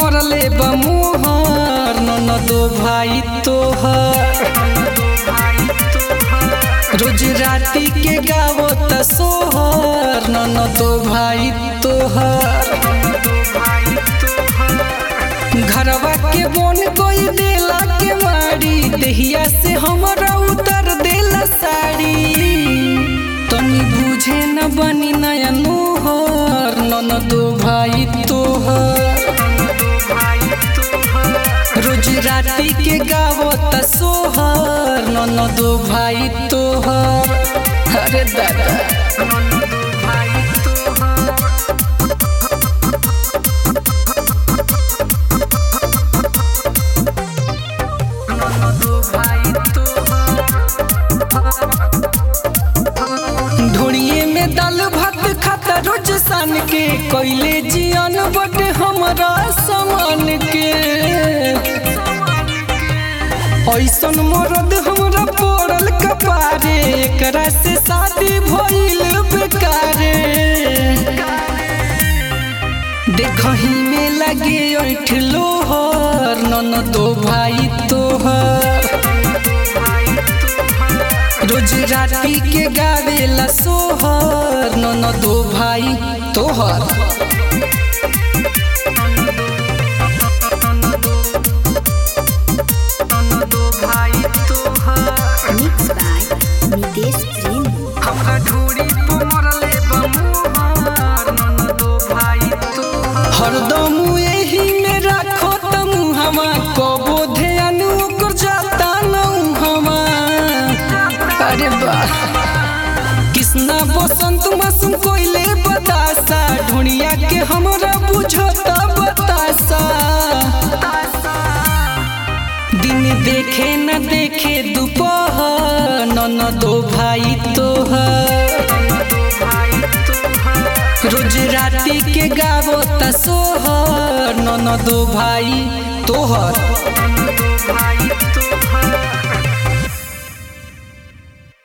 मरले बमुहर ननदो भाई तोहर रोज राती के गावो त सोहर ननदो भाई तोहर घरवा के बोन कोई देला के मारी देहिया से हमरा उतर देला साड़ी तनी बुझे न बनी नया नोहर ननदो भाई तोहर रोज राती के गावो त सोहर ननदो भाई तोहर अरे दादा ढोड़िए में दाल भात खाता रोज सान के कोइले जियन बट हमरा समान के ऐसन मरद हमरा पड़ल कपारे एकरा से शादी भइल बेकारे देखही में लगे ऐठ लोहर ननदो भाई तोहर रोज राती के गावेला सोहर ननदो भाई तोहर Mixed by Nitesh Prem. हमरा ढूड़ी पे मरले बमुहार ननदो भाई तोहर हरदम एही में राखो तम हमा कबो ध्यान ओकर जाता न हमा अरे वाह कृष्णा बसंत मासूम कोइले बतासा ढूंढिया के हमरा बुझता बतासा दिन देखे न देखे दोपहर ननदो भाई तोहर रोज राती के गावो त सोहर ननदो भाई तोहर